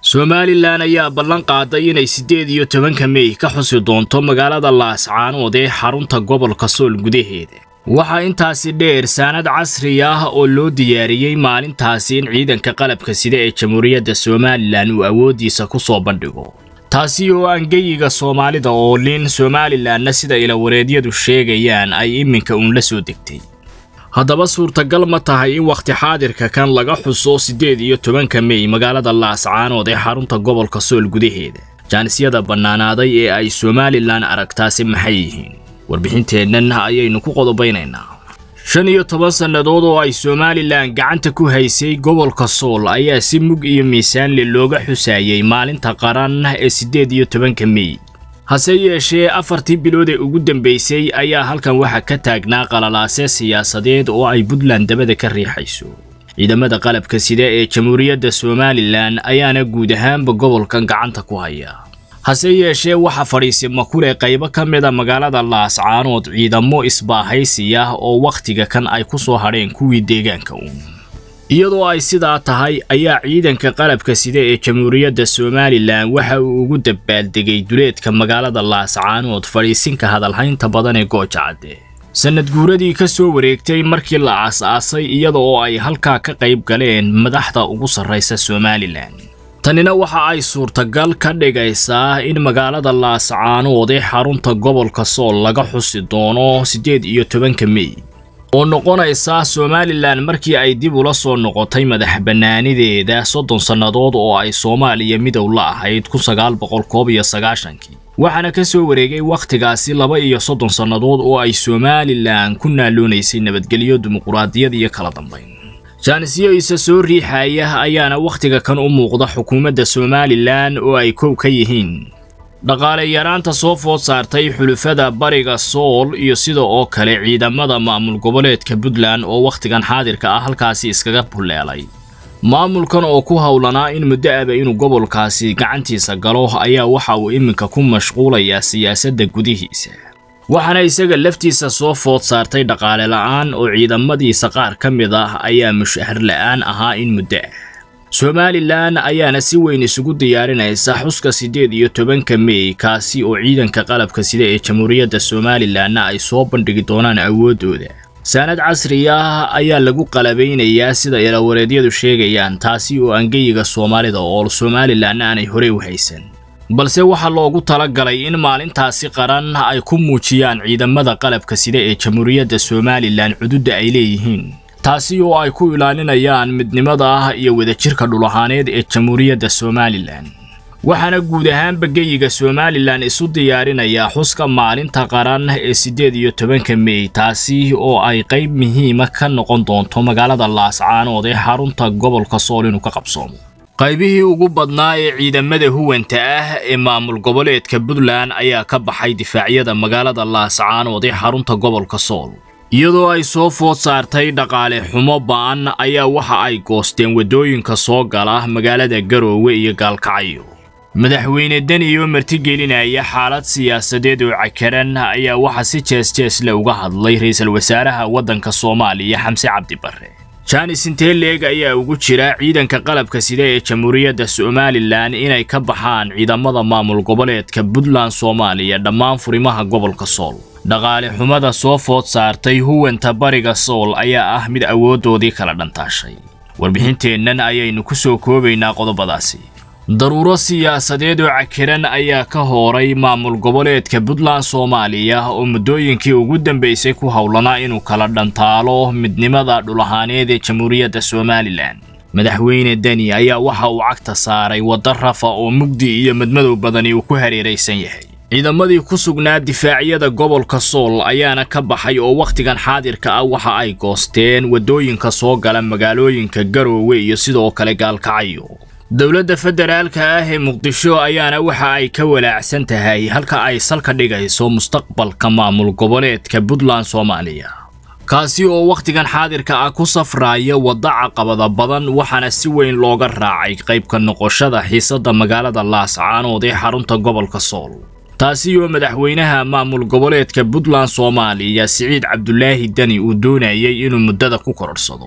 somalilan ayaa ballan qaaday inay siddeed iyo tobanka mey ka xusi doonto magaalada laascaanood ee xarunta gobolka sool gudaheeda waxaa intaasi dheer saanad casri ah oo loo diyaariyey maalintaasi in ciidanka qalabka sida ee jamhuuriyadda somalilan uu awooddiisa ku soo bandhigo taasi oo aan geyiga soomaalida oo lin somalilanna sida ilawareedyadu sheegayaan ay iminka uun la soo degtay haddaba suurtagal ma tahay in wakhti xaadirka kan laga xuso siddeed iyo tobanka mey magaalada laascaanood ee xarunta gobolka sool gudaheeda jaanisyada bannaanaaday ee ay somalilan aragtaasi maxay yihiin warbixinteennan ayaynu ku qodobaynaynaa shan iyo toban sannadood oo ay somalilan gacanta ku haysay gobolka sool ayaa si mug iyo miisaanle looga xusaayey maalinta qaran ee siddeed iyo tobanka mey hase yeeshee afartii bilood ee ugu dambaysay ayaa halkan waxaa ka taagnaa qalalaase siyaasadeed oo ay puntland dabada ka riixayso ciidamada qalabka sida ee jamhuuriyadda somalilan ayaana guud ahaanba gobolkan gacanta ku haya hase yeeshee waxaa fadhiisima ku leh qaybo ka mida magaalada laascaanood ciidamo isbaahaysi ah oo wakhtiga kan ay ku soo hadheen kuwii deegaanka uun iyadoo ay sidaa tahay ayaa ciidanka qalabka sida ee jamhuuriyadda somalilan waxa uu ugu dabaaldegay duleedka magaalada laascaanood fadhiisinka hadalhaynta badan ee goojacadde sannad guuradii ka soo wareegtay markii la aas-aasay iyada oo ay halkaa ka qayb galeen madaxda ugu sarraysa somalilan tanina waxa ay suurtagal ka dhigaysaa in magaalada laascaanood ee xarunta gobolka sool laga xusi doono siddeed iyo tobanka mey oo noqonaysa somalilan markii ay dib ula soo noqotay madax bannaanideeda soddon sannadood oo ay soomaaliya midow la ahayd kun sagaal boqol koob iyo sagaashankii waxaana ka soo wareegay wakhtigaasi laba iyo soddon sannadood oo ay somalilan ku naaloonaysay nabadgelyo dimuquraadiyad iyo kala dambayn jaanisyo isa soo riixaya ayaana wakhtiga kan u muuqda xukuumadda somalilan oo ay kow ka yihiin dhaqaale yaraanta soo food saartay xulufada bariga sool iyo sida oo kale ciidamada maamul goboleedka puntland oo wakhtigan xaadirka ah halkaasi iskaga bulleelay maamulkan oo ku howlanaa in muddo aba inuu gobolkaasi gacantiisa galo ayaa waxa uu iminka ku mashquulayaa siyaasadda gudihiisa waxaana isaga laftiisa soo food saartay dhaqaale la'aan oo ciidamadiisa qaar ka mid ah ayaa mushahar la'aan ahaa in muddo ah somalilan ayaana si weyn isugu diyaarinaysa xuska siddeed iyo tobanka mey kaasi oo ciidanka qalabka sida ee jamhuuriyadda somalilanna ay soo bandhigi doonaan awooddooda saanad casri ah ayaa lagu qalabaynayaa sida ilawareedyadu sheegayaan taasi oo aangeyiga soomaalida oo somalilanna aanay horey u haysan balse waxaa loogu talagalay in maalintaasi qaran ay ku muujiyaan ciidamada qalabka sida ee jamhuuriyadda somalilan cududda ay leeyihiin taasi oo ay ku ilaalinayaan midnimada ah iyo wadajirka dhulahaaneed ee jamhuuriyadda somalilan waxaana guud ahaanba geyiga somalilan isu diyaarinayaa xuska maalinta qaran ee siddeed iyo tobanka mey taasi oo ay qayb muhiima ka noqon doonto magaalada laascaanood ee xarunta gobolka sool inuu ka qabsoomo qaybihii ugu badnaa ee ciidamada huwanta ah ee maamul goboleedka puntland ayaa ka baxay difaacyada magaalada laascaanood ee xarunta gobolka sool iyadoo ay soo food saartay dhaqaale xumo ba'an ayaa waxa ay goosteen waddooyinka soo gala magaalada garoowe iyo gaalkacyo madaxweyne deni oo martigelinaya xaalad siyaasadeed oo cakaran ayaa waxaa si jees-jeesle uga hadlay ra-iisul wasaaraha waddanka soomaaliya xamse cabdibarre jaanis inteeleeg ayaa ugu jira ciidanka qalabka sida ee jamhuuriyadda somalilan inay ka baxaan ciidamada maamul goboleedka puntland soomaaliya dhammaan furimaha gobolka sool dhaqaale xumada soo food saartay huwanta bariga sool ayaa ah mid awooddoodii kala dhantaashay warbixinteennan ayaynu ku soo koobaynaa qodobadaasi daruuro siyaasadeed oo cakiran ayaa ka hooray maamul goboleedka puntland soomaaliya oo muddooyinkii ugu dambaysay ku howlanaa inuu kala dhantaalo midnimada dhulahaaneed ee jamhuuriyadda somalilan madaxweyne deni ayaa waxa uu cagta saaray wadda rafa oo mugdi iyo madmadow badani uu ku hareeraysan yahay ciidamadii ku sugnaa difaacyada gobolka sool ayaana ka baxay oo wakhtigan xaadirka ah waxa ay goosteen waddooyinka soo gala magaalooyinka garoowe iyo sidoo kale gaalkacyo dowladda federaalka ah ee muqdisho ayaana waxa ay ka walaacsan tahay halka ay salka dhigayso mustaqbalka maamul goboleedka puntland soomaaliya kaasi oo wakhtigan xaadirka ah ku safraaya wadda caqabada badan waxaana si weyn looga raacay qaybka noqoshada xiisadda magaalada laascaanood ee xarunta gobolka sool taasi oo madaxweynaha maamul goboleedka puntland soomaaliya siciid cabdulaahi deni uu doonayay inuu muddada ku kororhsado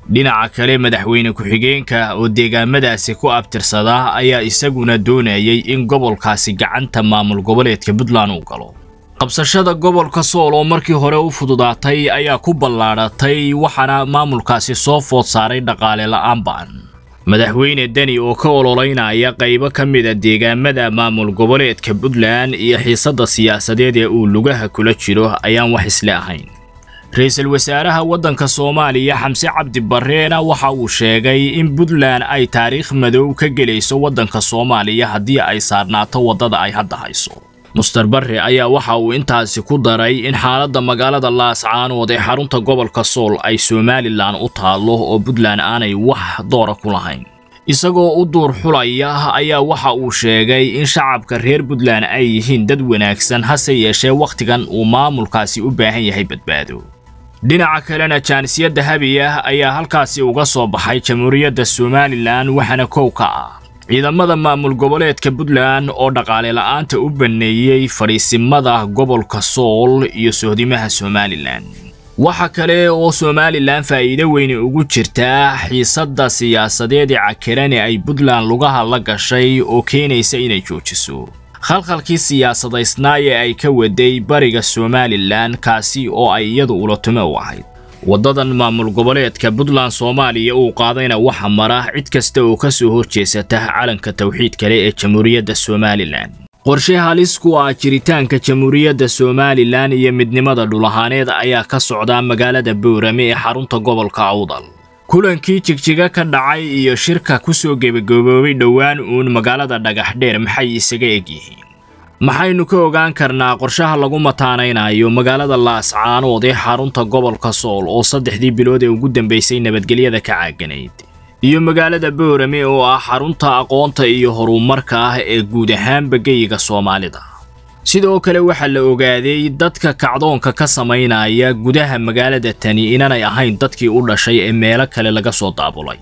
dhinaca kale madaxweyne ku-xigeenka oo deegaamadaasi ku abtirsada ayaa isaguna doonayay in gobolkaasi gacanta maamul goboleedka puntland uu galo qabsashada gobolka sool oo markii hore u fududaatay ayaa ku ballaadhatay waxaana maamulkaasi soo food saaray dhaqaale la'aan ba'an madaxweyne deni oo ka ololeynaya qaybo ka mida deegaamada maamul goboleedka puntland iyo xiisadda siyaasadeed ee uu lugaha kula jiro ayaan wax isle ahayn ra-iisul wasaaraha waddanka soomaaliya xamse cabdi barreena waxa uu sheegay in puntland ay taariikh madow ka gelayso waddanka soomaaliya haddii ay saarnaato waddada ay hadda hayso muster barre ayaa waxa uu intaasi ku daray in xaaladda magaalada laascaanood ee xarunta gobolka sool ay somalilan u taallo oo puntland aanay wax doora ku lahayn isagoo u duur xulaya ayaa waxa uu sheegay in shacabka reer puntland ay yihiin dad wanaagsan hase yeeshee wakhtigan uu maamulkaasi u baahan yahay badbaado dhinaca kalena jaanisiyadda habi ah ayaa halkaasi uga soo baxay jamhuuriyadda somalilan waxaana kow ka ah ciidamada maamul goboleedka puntland oo dhaqaale la'aanta u banneeyey fadhiisimada gobolka sool iyo sohdimaha somalilan waxa kale oo somalilan faa'iido weyne ugu jirtaa xiisadda siyaasadeed ee cakirane ay puntland lugaha la gashay oo keenaysa inay joojiso khalkhalkii siyaasadaysnaa ee ay ka waday bariga somalilan kaasi oo ay iyadu ulatume u ahayd waddadan maamul goboleedka puntland soomaaliya uu qaadayna waxa mara cid kasta oo ka soo horjeesata calanka tawxiid kale ee jamhuuriyadda somalilan qorshe halis ku ah jiritaanka jamhuuriyadda somalilan iyo midnimada dhulahaaneed ayaa ka socda magaalada boorame ee xarunta gobolka awdal kulankii jigjiga ka dhacay iyo shirka ku soo gebagaboobay dhowaan uun magaalada dhagaxdheer maxay isaga egyihiin maxaynu ka ogaan karnaa qorshaha lagu mataanaynayo magaalada laascaanood ee xarunta gobolka sool oo saddexdii bilood ee ugu dambaysay nabadgelyada ka caaganayd iyo magaalada boorame oo ah xarunta aqoonta iyo horumarka ah ee guud ahaanba geyiga soomaalida sidoo kale waxaa la ogaaday dadka kacdoonka ka samaynaya gudaha magaalada tani inanay ahayn dadkii u dhashay ee meelo kale laga soo daabulay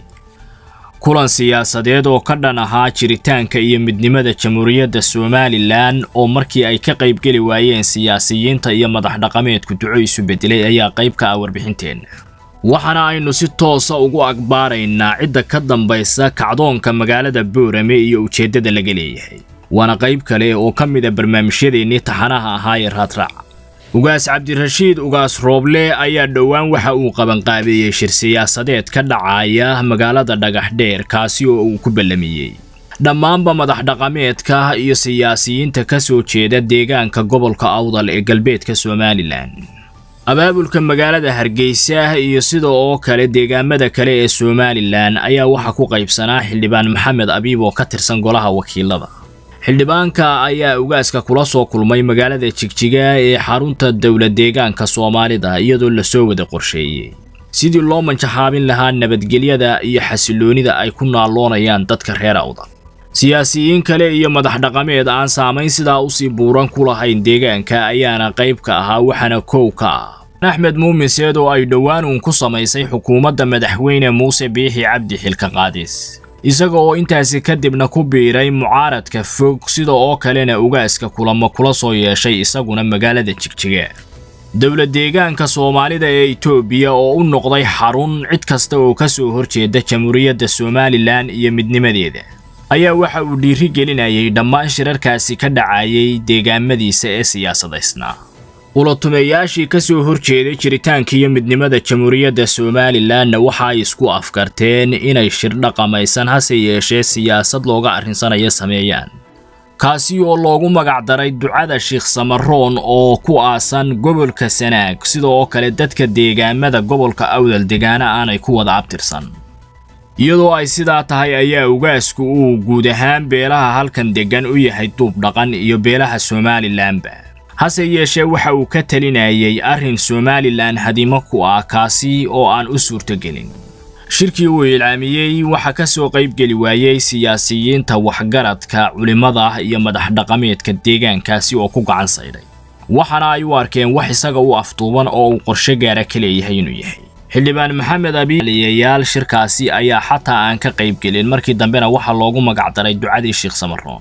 kulan siyaasadeed oo ka dhan ahaa jiritaanka iyo midnimada jamhuuriyadda somalilan oo markii ay ka qaybgeli waayeen siyaasiyiinta iyo madax dhaqameedku duco isu bedelay ayaa qayb ka ah warbixinteenna waxaana aynu si toosa ugu agbaaraynaa cidda ka dambaysa kacdoonka magaalada boorame iyo ujeeddada laga leeyahay waana qayb kale oo ka mid a barnaamijyadeennii taxanaha ahaa ee raadraaca ugaas cabdirashiid ugaas rooble ayaa dhowaan waxa uu qabanqaabeeyey shir siyaasadeed ka dhacaya magaalada dhagaxdheer kaasi oo uu ku ballamiyey dhammaanba madax dhaqameedka iyo siyaasiyiinta ka soo jeeda deegaanka gobolka awdal ee galbeedka somalilan abaabulka magaalada hargeysa iyo sida oo kale deegaamada kale ee somalilan ayaa waxaa ku qaybsanaa xildhibaan maxamed abiib oo ka tirsan golaha wakiilada xildhibaanka ayaa ugaaska kula soo kulmay magaalada jigjiga ee xarunta dowlad deegaanka soomaalida iyadoo lasoo wada qorsheeyey sidii loo manjaxaabin lahaa nabadgelyada iyo xasiloonida ay ku naalloonayaan dadka reer awdal siyaasiyiin kale iyo madax dhaqameed aan saamayn sidaa usii buuran ku lahayn deegaanka ayaana qayb ka ahaa waxaana kow ka ah axmed muumin seed oo ay dhowaan uun ku samaysay xukuumadda madaxweyne muuse biixi cabdi xilka qaadis isaga oo intaasi kadibna ku biiray mucaaradka fog sida oo kalena ugaaska kulamo kula soo yeeshay isaguna magaalada jigjiga dowlad deegaanka soomaalida ee itoobiya oo u noqday xarun cid kasta oo ka soo horjeeda jamhuuriyadda somalilan iyo midnimadeeda ayaa waxa uu dhiiri gelinayay dhammaan shirarkaasi ka dhacayay deegaamadiisa ee siyaasadaysnaa ulatumeeyaashii ka soo horjeeday jiritaanka iyo midnimada jamhuuriyadda somalilanna waxa ay isku afkarteen inay shir dhaqamaysan hase yeeshee siyaasad looga arrinsanaya sameeyaan kaasi oo loogu magacdaray ducada sheekh samaroon oo ku aasan gobolka sanaag sida oo kale dadka deegaamada gobolka awdal degaana aanay ku wada abtirsan iyadoo ay sidaa tahay ayaa ugaasku uu guud ahaan beelaha halkan deggan u yahay duub dhaqan iyo beelaha somalilanba hase yeeshee waxa uu ka talinayay arrin somalilan hadimo ku ah kaasi oo aan u suurtogelin shirkii uu ilcaamiyey waxaa ka soo qaybgeli waayey siyaasiyiinta waxgaradka culimmada iyo madax dhaqameedka deegaankaasi oo ku gacan saydhay waxaana ay u arkeen wax isaga u afduuban oo uu qorshe gaara ka leeyahay inuu yahay xildhibaan maxamed abiiliyayaal shirkaasi ayaa xataa aan ka qaybgelin markii dambena waxaa loogu magacdaray ducadii sheekh samaroon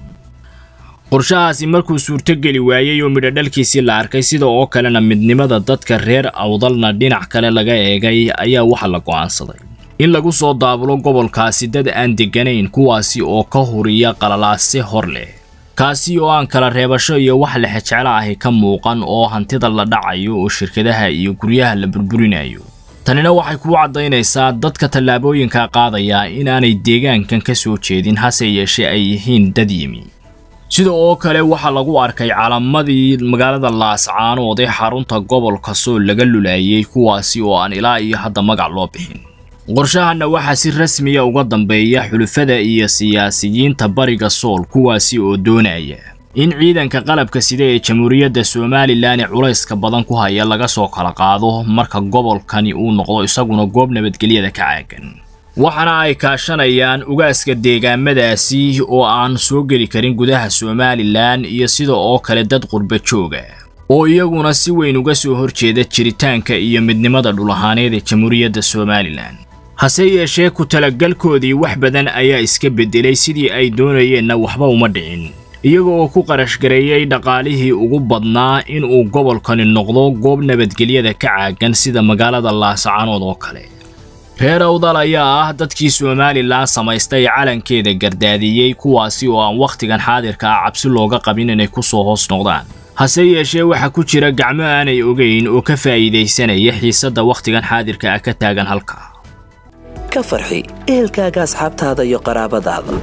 qorshahaasi markuu suurtogeli waayey oo midhodhalkiisii la arkay sida oo kalena midnimada dadka reer awdalna dhinac kale laga eegay ayaa waxa la go'aansaday in lagu soo daabulo gobolkaasi dad aan degganayn kuwaasi oo ka huriya qalalaase hor leh kaasi oo aan kala reebasho iyo wax lexejeclo ahi ka muuqan oo hantida la dhacayo oo shirkadaha iyo guryaha la burburinayo tanina waxay kuu caddaynaysaa dadka tallaabooyinka qaadaya in aanay deegaankan ka soo jeedin hase yeeshee ay yihiin dad yimi sida oo kale waxaa lagu arkay calamadii magaalada laascaanood ee xarunta gobolka sool laga lulaayay kuwaasi oo aan ilaa iyo hadda magac loo bixin qorshahanna waxaa si rasmiya uga dambeeya xulufada iyo siyaasiyiinta bariga sool kuwaasi oo doonaya in ciidanka qalabka sida ee jamhuuriyadda somalilan ee culayska badan ku haya laga soo kala qaado marka gobolkani uu noqdo isaguna goob nabadgelyada ka caagan waxaana ay kaashanayaan ugaaska deegaamadaasi oo aan soo geli karin gudaha somalilan iyo sida oo kale dad qurba jooga oo iyaguna si weyn uga soo horjeeda jiritaanka iyo midnimada dhul ahaaneed ee jamhuuriyadda somalilan hase yeeshee ku talagalkoodii wax badan ayaa iska beddelay sidii ay doonayeenna waxba uma dhicin iyaga oo ku qarashgareeyey dhaqaalihii ugu badnaa inuu gobolkani noqdo goob nabadgelyada ka caagan sida magaalada laascaanood oo kale reer awdal ayaa ah dadkii somalilan samaystay calankeeda gardaadiyey kuwaasi oo aan wakhtigan xaadirka ah cabsi looga qabin inay ku soo hoos noqdaan hase yeeshee waxaa ku jira gacmo aanay ogeyn oo ka faa'iidaysanaya xiisadda wakhtigan xaadirka ah ka taagan halka ka farxi ehelkaaga asxaabtaada iyo qaraabadaada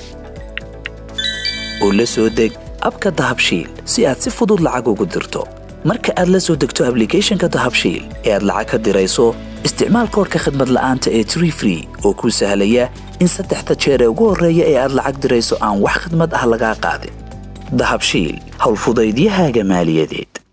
oo la soo deg abka dahabshiil si aad si fudud lacag ugu dirto marka aad la soo degto ablicathonka dahabshiil ee aad lacag ka dirayso isticmaal koorka khadmad la'aanta ee tree free oo kuu sahlaya in saddexda jeer ee ugu horreeya ee aad lacag dirayso aan wax khadmad ah lagaa qaadin dahabshiil howlfudaydiyahaaga maaliyadeed